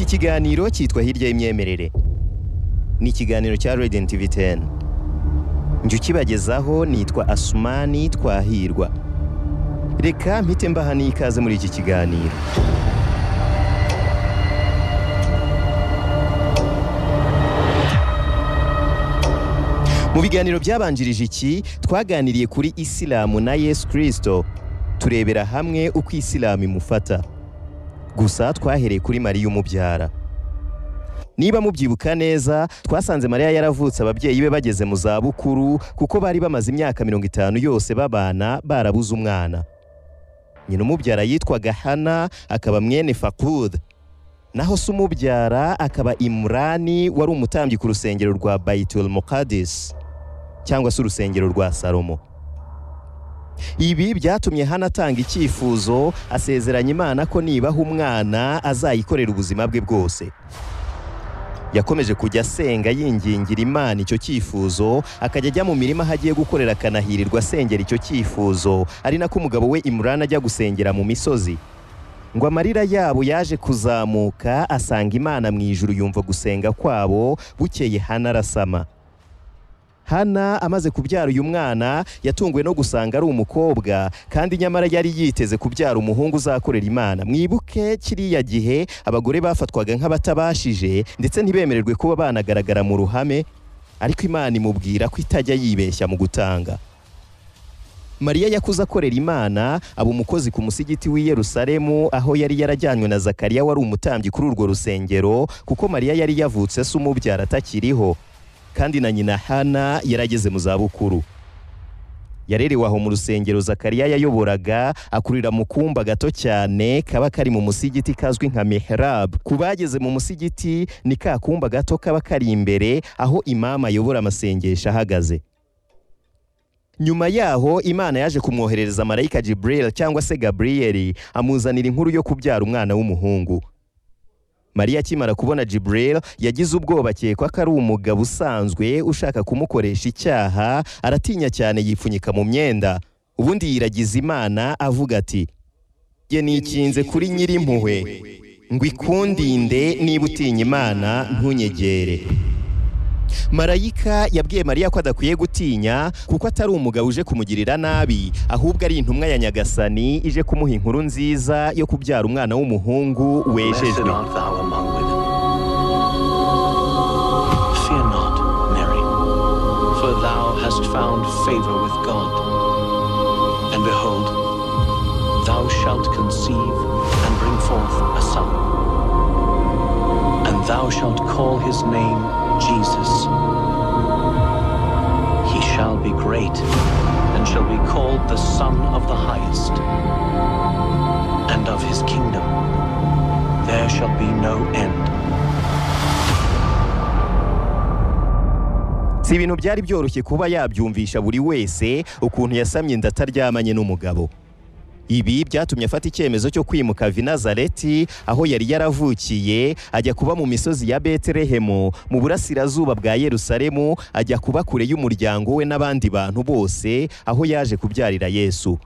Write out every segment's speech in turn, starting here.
kiganiro cyitwa hirya y'imyemerere ni ikiganiro cya radiant tv 10 njye ukibagezaho nitwa asumani twahirwa reka mpite mbaha n'ikaze muri iki kiganiro mu biganiro byabanjirije iki twaganiriye kuri isilamu na yesu kirisito turebera hamwe uko isilamu imufata gusa twahereye kuri mariya umubyara niba mubyibuka neza twasanze mariya yaravutse ababyeyi be bageze mu zabukuru kuko bari bamaze imyaka mirongo itanu yose babana barabuze umwana nyina umubyara yitwaga hana akaba mwene fakud naho se umubyara akaba imurani wari umutambyi ku rusengero rwa bayitul mukadis cyangwa se urusengero rwa salomo ibi byatumye hano atanga icyifuzo asezeranya imana ko nibaha umwana azayikorera ubuzima bwe bwose yakomeje kujya asenga yingingira imana icyo cyifuzo akajya ajya mu mirima aho agiye gukorera akanahirirwa asengera icyo cyifuzo ari nako umugabo we imurani ajya gusengera mu misozi ngo amarira yabo yaje kuzamuka asanga imana mu ijuru yumva gusenga kwabo bukeye hana arasama hana amaze kubyara uyu mwana yatunguwe no gusanga ari umukobwa kandi nyamara yari yiteze kubyara umuhungu uzakorera imana mwibuke kiriya gihe abagore bafatwaga nk'abatabashije ndetse ntibemererwe kuba banagaragara mu ruhame ariko imana imubwira ko itajya yibeshya mu gutanga mariya yakuze akorera imana aba umukozi ku musigiti w'i yerusalemu aho yari yarajyanywe na zakariya wari umutambyi kuri urwo rusengero kuko mariya yari yavutse se umubyara atakiriho kandi na nyina hana yarageze mu zabukuru yarerewe aho mu rusengero zakariya yayoboraga akurira mu kumba gato cyane kaba kari mu musigiti kazwi nka miherabu ku bageze mu musigiti ni ka kumba gato kaba kari imbere aho imama ayobora amasengesho ahagaze nyuma yaho imana yaje kumwoherereza marayika Jibril cyangwa se gaburiyeri amuzanira inkuru yo kubyara umwana w'umuhungu mariya akimara kubona Jibril yagize ubwoba akekwa ko ari umugabo usanzwe ushaka kumukoresha icyaha aratinya cyane yipfunyika mu myenda ubundi yiragiza imana avuga ati ye nikinze kuri nyirimpuhwe ngo ikundinde niba utinya imana ntunyegere marayika yabwiye mariya ko adakwiye gutinya kuko atari umugabo uje kumugirira nabi ahubwo ari intumwa ya nyagasani ije kumuha inkuru nziza yo kubyara umwana w'umuhungu Blessed wejejwe art thou among women. Fear not, Mary, for thou hast found favor with God. And behold, thou shalt conceive and bring forth a son. And thou shalt call his name Jesus. He shall be great and shall be called the Son of the Highest. And of his kingdom there shall be no end. si ibintu byari byoroshye kuba yabyumvisha buri wese ukuntu yasamye inda ataryamanye n'umugabo ibi byatumye afata icyemezo cyo kwimuka vinazareti aho yari yaravukiye ajya kuba mu misozi ya betelehemu mu burasirazuba bwa yerusalemu ajya kuba kure y'umuryango we n'abandi bantu bose aho yaje kubyarira yesu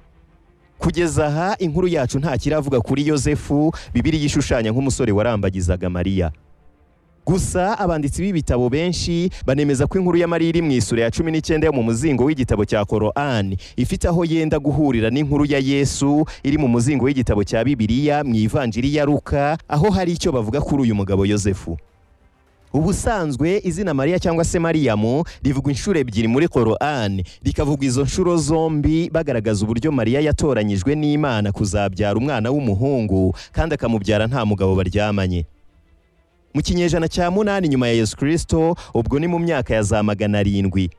kugeza aha inkuru yacu nta kiravuga kuri yosefu bibiri yishushanya nk'umusore warambagizaga mariya gusa abanditsi b'ibitabo benshi banemeza ko inkuru ya Mariya iri mu isura ya cumi n'icyenda yo mu muzingo w'igitabo cya korani ifite aho yenda guhurira n'inkuru ya yesu iri mu muzingo w'igitabo cya bibiliya mu ivanjiri ya luka aho hari icyo bavuga kuri uyu mugabo yosefu ubusanzwe izina mariya cyangwa se mariyamu rivugwa inshuro ebyiri muri korani rikavugwa izo nshuro zombi bagaragaza uburyo mariya yatoranyijwe n'imana kuzabyara umwana w'umuhungu kandi akamubyara nta mugabo baryamanye mu kinyejana cya munani nyuma ya yesu kirisito ubwo ni mu myaka ya za magana arindwi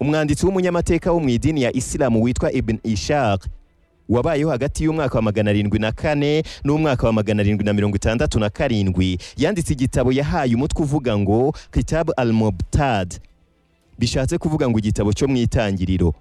umwanditsi w'umunyamateka wo mu idini ya isilamu witwa ibn ishaq wabayeho hagati y'umwaka wa magana arindwi na kane n'umwaka wa magana arindwi na mirongo itandatu na karindwi yanditse igitabo yahaye umutwe uvuga ngo kitabu al mubtad bishatse kuvuga ngo igitabo cyo mu itangiriro